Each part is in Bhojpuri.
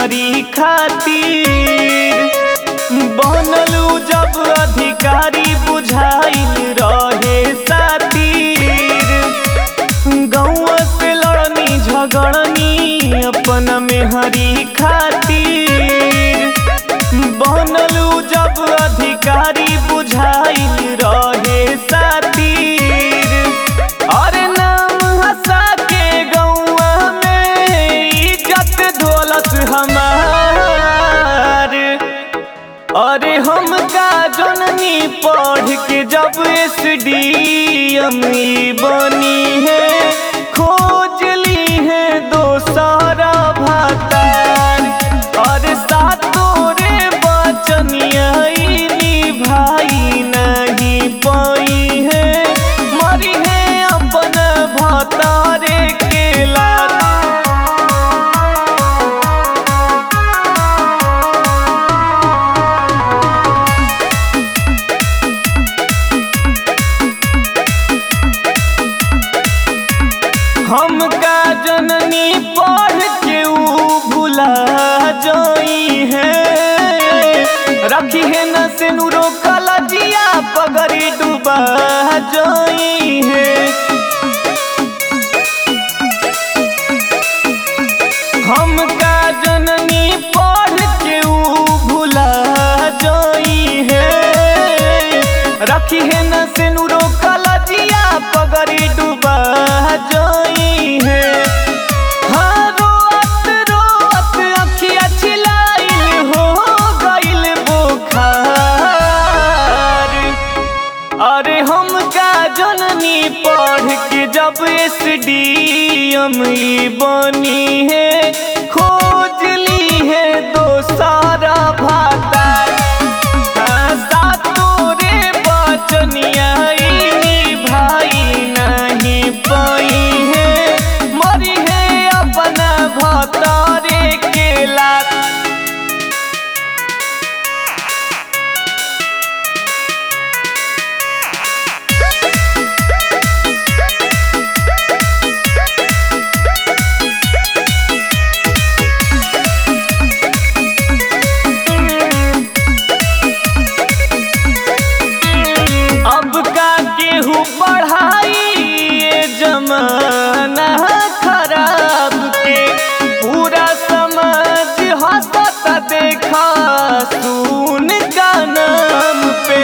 मेहरी खातिर बनलू जब अधिकारी बुझाइल रहे सातिर गौआ से लड़नी झगड़नी अपन मेहरी खातिर बनलू जब अधिकारी बुझाइल रहे सातिर अरे नाम हंसा के गौआ में इज्जत धोलत हमार अरे हम का जननी पढ़ के जब एस डी एम बनी है खोज ली है दोसारा भातार अरे सातोरे बचनिया भाई नहीं पाई है मरी है अपन भातारे के लात हम का जननी पढ़ के ऊ भुला जाई है रखी है न से नुरो कलजिया पगड़ी डूबा जाई है हम का जननी पढ़ के ऊ भुला जाई है रखी है न से नुरो कलजिया पगड़ी डूबा जाई है हाँ रोअत रोअत अखिया छिलाइल हो गइल बुखार अरे हम का जननी पढ़ के जब एस डी एम बनी है खोज ली है दोसारा भाता सातोरे बचनिया भाई नहीं पाई है मरी है अपना भतारे के लात अब का केहू पढ़ाई ये जमाना खराब के पूरा समाज हंसता देखा सुन का नाम पे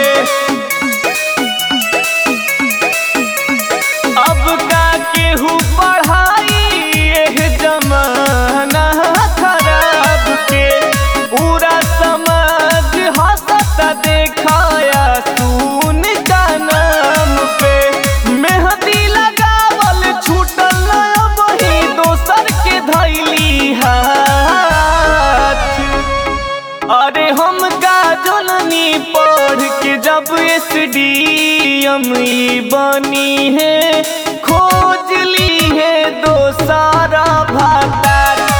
अब का केहू पढ़ाई ये जमाना खराब के पूरा समाज हंसता देखाया सुन का नाम पे मेहंदी लगावल छूटल वही दोसर के धैली हाथ अरे हम का जननी पढ़ के जब एस डी एम बनी है खोज ली है दोसारा भातार